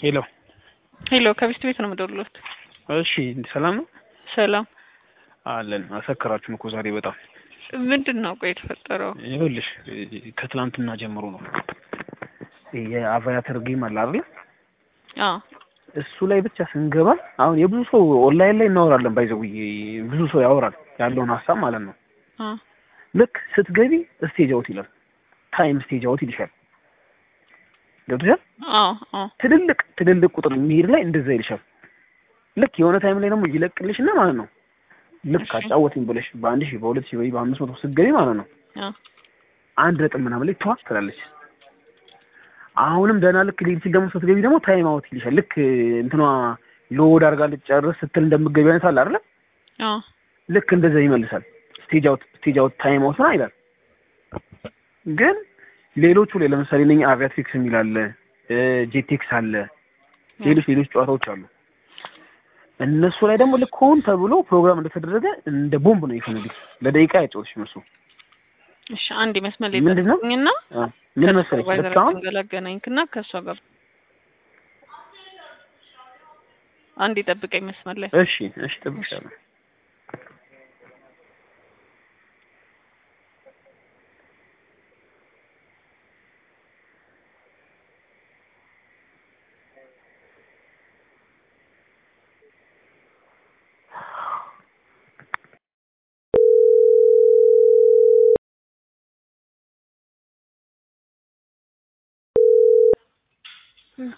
ሄሎ ሄሎ ከቢስት ቤት ነው የምደውልልዎት። እሺ ሰላም ነው ሰላም። አለን አሰከራችሁን እኮ ዛሬ በጣም ምንድን ነው ቆይ የተፈጠረው? ይኸውልሽ ከትላንትና ጀምሮ ነው የአቫያተር ጌም አለ አይደል አዎ እሱ ላይ ብቻ ስንገባ አሁን የብዙ ሰው ኦንላይን ላይ እናወራለን ባይዘውዬ ብዙ ሰው ያወራል ያለውን ሀሳብ ማለት ነው አ ልክ ስትገቢ ስቴጅ አውት ይላል ታይም ስቴጅ አውት ይልሻል ገብቶሻል አዎ አዎ ትልልቅ ትልልቅ ቁጥር የሚሄድ ላይ እንደዛ ይልሻል ልክ የሆነ ታይም ላይ ደግሞ ይለቅልሽና ማለት ነው ልክ እሺ። አጫወትኝ ብለሽ በአንድ ሺህ በሁለት ሺህ ወይ በአምስት መቶ ስትገቢ ማለት ነው አ አንድ ነጥብ ምናምን ላይ ተዋት ትላለች። አሁንም ደህና ልክ ሊል ሲል ደግሞ ስትገቢ ደግሞ ታይም አውት ይልሻል። ልክ እንትኗ ሎድ አድርጋ ልትጨርስ ስትል እንደምትገቢ አይነት አለ አይደለ? አዎ ልክ እንደዛ ይመልሳል። ስቴጅ አውት ስቴጅ አውት ታይም አውት ነው ይላል። ግን ሌሎቹ ላይ ለምሳሌ እነኛ አቪያትሪክስ የሚል አለ፣ ጄቴክስ አለ፣ ሌሎች ሌሎች ጨዋታዎች አሉ። እነሱ ላይ ደግሞ ልክ ሆን ተብሎ ፕሮግራም እንደተደረገ እንደ ቦምብ ነው የፈነዱት። ለደቂቃ ያጫወትሽ እነሱ እሺ አንድ መስመር ላይ ምንድን ነው? ጠብቁኝና አ፣ ምን መሰለሽ ልክ አሁን ገላገናኝክና ከእሷ ጋር አንድ ጠብቀኝ መስመር ላይ እሺ እሺ ጠብቅሻለሁ።